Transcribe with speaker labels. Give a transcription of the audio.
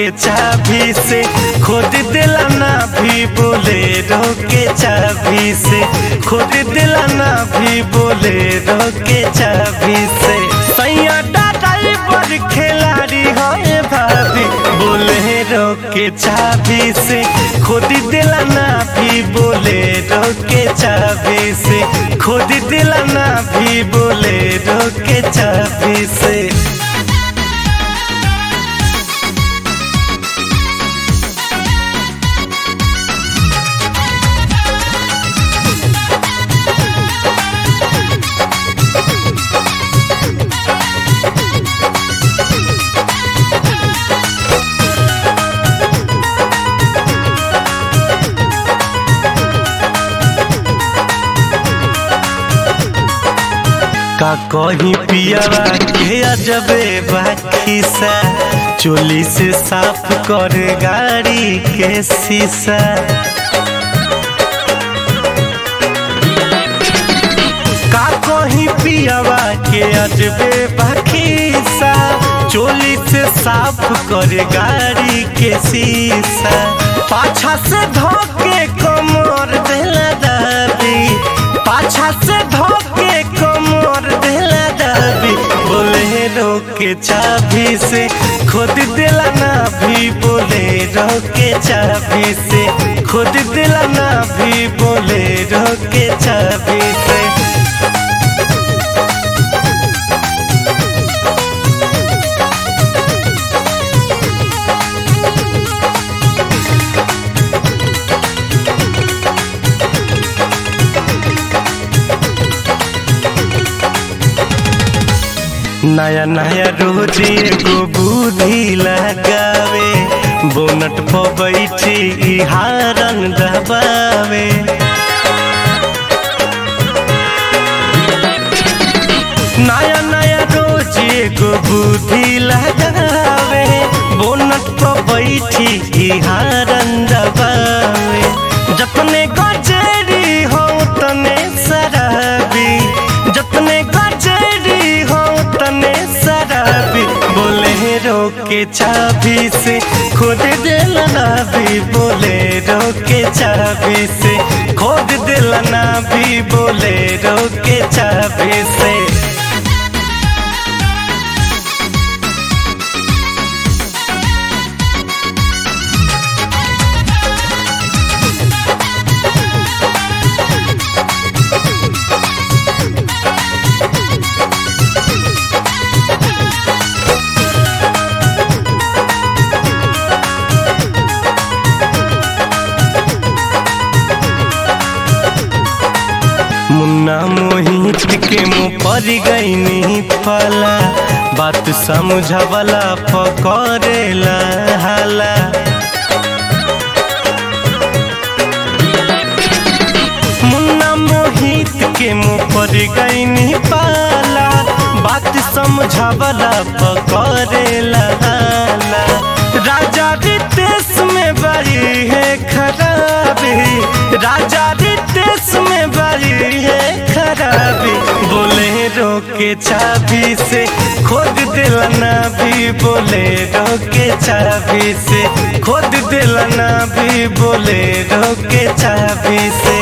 Speaker 1: के चाबी से खोद दिला ना भी बोले के चाबी से खोद दिला ना भी बोले के चाबी से सैया ड्राइवर खिलाड़ी है भाभी बोले के चाबी से खोद दिला ना भी बोले के चाबी से खोद दिला ना भी बोले के चाबी से का कहीं पियावा के अजबे बाखीसा चोली से साफ कर गाड़ी के शीशा का कहीं पियावा के अजबे बाखीसा चोली से साफ कर गाड़ी के शीशा पाछा से धोके कमर देला दाबी पाछा से धोके कमर देला दाबी बोले के चाबी से खुद दिला ना भी बोले के चाबी से खुद दिला ना भी बोले के चाबी से नया नया रोज एगो बुद्धि लगावे बोनट पर बैठी हारन दबावे नया नया रोज एगो बुद्धि लगावे बोनट पर बैठी हारन दबावे जतने गजेरी हो तने शराबी जतने गजेरी हो तने शराबी बोले के चाबी से खुद दिलना भी बोले के चाबी से खुद दिलना भी बोले के चाबी से मुन्ना मोहित के मुँह पर गईनी फला बात समझवला पकड़ेला हाला मुन्ना मोहित के मुँह पर गईनी पाला बात समझवला पकड़ेला हाला राजा रितेश में बड़ी है खराबी राजा रितेश में बड़ी है खराबी बोले के चाबी से खुद दिलना भी बोले के चाबी से खुद दिलना भी बोले के चाबी से